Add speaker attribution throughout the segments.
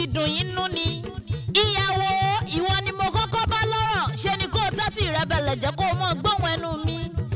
Speaker 1: dùn yín nú ni. ìyàwó ìwọ ni mo kọ́kọ́ bá lọ́rọ̀ ṣe ni kó o tẹ́tí rẹ bẹ̀lẹ̀ jẹ́ kó o mọ̀ gbóhùn ẹnu mi.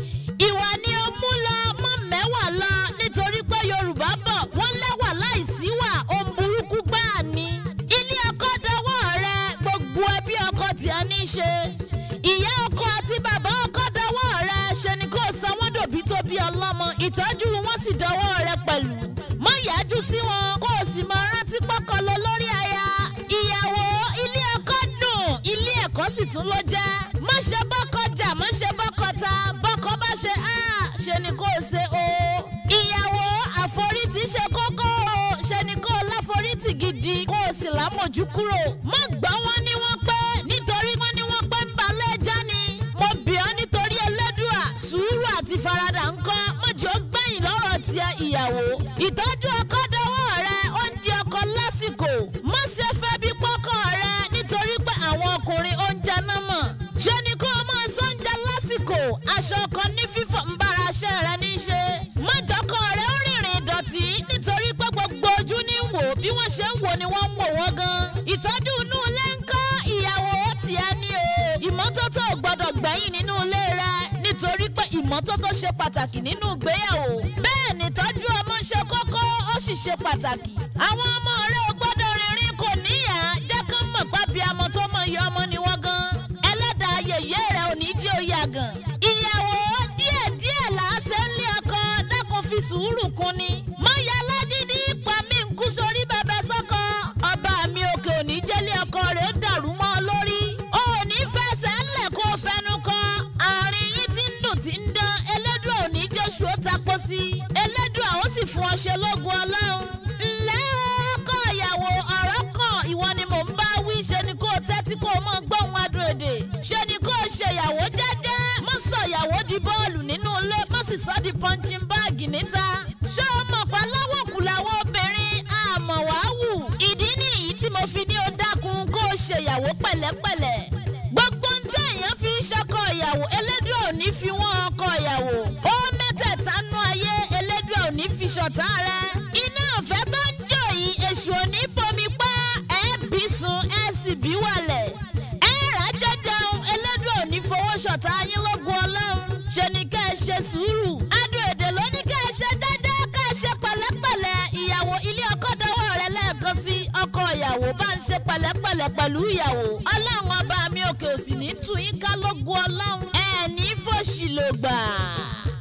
Speaker 1: ìwà ni ó mú lọ mọ́ mẹ́wàá lọ nítorí pé yorùbá bọ̀ wọ́n lẹ́wà láìsí wà ohun burúkú gbáà ni. ilé ọkọ dọwọ́ rẹ gbogbo ẹbí ọkọ tí a ní í ṣe. ìyá ọkọ àti bàbá ọkọ dọwọ́ rẹ ṣe ni kó o sọ wọ́n dòbí tó bí ọlọ́mọ ìtọ́jú wọn sì dọwọ́ rẹ pẹ̀lú. mọ yájú sí wọn kó o sì máa rántí pọ́kọ lọ lórí aya. ìyàwó ilé ọkọ dùn ilé ẹ̀kọ́ sì tún ló jẹ́. má ṣe bọ́kọ jà má ṣe bọ́kọ ta bọ́kọ bá ṣe á ṣe ni kó o ṣe o. ìyàwó àforítì ṣe kókó o ṣe ni kó o láforítì gidi kó o sì lámòjú kúrò. má gbọ́ wọn ní wọ́n pé nítorí wọ́n ní wọ́n pé ń balẹ̀ já ni. mo bì ọ́ nítorí ẹlẹ́dùà sùúrù àti faradà ń kọ́ mọ̀jọ́ gbẹ̀yìn lọ́rọ̀ tiẹ̀ ìyàwó. ìtọ́jú ọkọ dọwọ́ rẹ oúnjẹ ọkọ lásìkò. má ṣe fẹ́ bí pọ́kọ rẹ nítorí pé àwọn ọkùnrin oúnjẹ náà mọ̀. ṣé ni kó o máa sọ́njà lásìkò aṣọ ọkọ ní fífọ̀ ń bára aṣẹ́ rẹ ní í ṣe. mọ́jọ́kọ rẹ ó rìnrìn ìdọ̀tí nítorí pé gbogbo ojú ní wò bí wọ́n ṣe ń wò ni wọ́n ń wò wọ́n gan. ìtọ́jú inú ilé ń kọ́ ìyàwó tiẹ̀ ní o. ìmọ́tótó ò gbọ́dọ̀ gbẹ̀yìn nínú ilé rẹ nítorí pé ìmọ́tótó ṣe pàtàkì nínú ìgbéyàwó. bẹ́ẹ̀ ni ìtọ́jú ọmọ ṣe kókó ó sì ṣe pàtàkì. àwọn ọmọ rẹ ò gbọ́dọ̀ rìnrìn kò níyà jẹ́ kán mọ̀ pábí amọ̀ tó mọ iye ọmọ ni wọ́n gan. ẹlẹ́dàá yèyé rẹ ò ní jí ó yà gan. ìyàwó díẹ̀díẹ̀ là á ṣe ń lé ọkọ dákun fi sùúrù kún ni. mọ̀yá lágídí pa mí ń kú sórí bẹbẹ sọ́kọ. ọba mi òkè òní jẹ́lé ọkọ rẹ̀ ó dàrú mọ́ ọ lórí. o ò ní fẹsẹ̀ ńlẹ̀ kó o fẹnu kọ. àárín yín ti ń dùn ti ń dán elédùn òní jésù ó tapo sí. elédùn àwọn sì fún ọ ṣe lógun ọlọ́run. ǹlẹ́ ọkọ ìyàwó ọ̀rọ̀ kan ìwọ ni mò ń bá wí ṣe ni kó o tẹ́tí kó o mọ̀ gbóhùn adùn èdè. ṣe ni kó o ṣe ìyàwó jẹ́jẹ́ mọ́ sọ ìyàwó di bọ́ọ̀lù nínú ilé mọ́ sì sọ di punching bag níta. ṣé o mọ̀ pa lọ́wọ́ kù làwọn obìnrin àmọ̀ wá wù. ìdí nìyí tí mo fi ní o dákun kó o ṣe ìyàwó pẹ̀lẹ́pẹ̀lẹ́. gbogbo ń tẹ́ èèyàn fi ṣọkọ ìyàwó elédùn ò ní fi wọ́n ọkọ ìyàwó. ó mẹ́tẹ̀ẹ̀ta nú ayé elédùn ò ní fi ṣọ̀tá rẹ. iná ọ̀fẹ́ tó ń jò yìí èṣù ò ní fomi pa ẹ̀ bí sun ẹ̀ sì bí wàlẹ̀. ẹ̀ rà jẹjẹun elédùn ò ní fowó ṣọ̀tá yín lógun ọlọ́run. ṣe ni ká ẹ ṣe sùúrù. adùn èdè ló ní ká ẹ ṣe jẹ́jẹ́ ká ẹ ṣe pẹ̀lẹ́pẹ̀lẹ́ ìyàwó ilé ọkọ dọwọ́ rẹ lẹ́ẹ̀kan sí ọkọ ìyàwó bá ń ṣe pẹ̀lẹ́pẹ̀lẹ́ pẹ̀lú ìyàwó. ọlọ́run ọba mi òkè òsì ní tún yín ká lógun ọlọ́run. ẹ ní fòṣì ló gbà.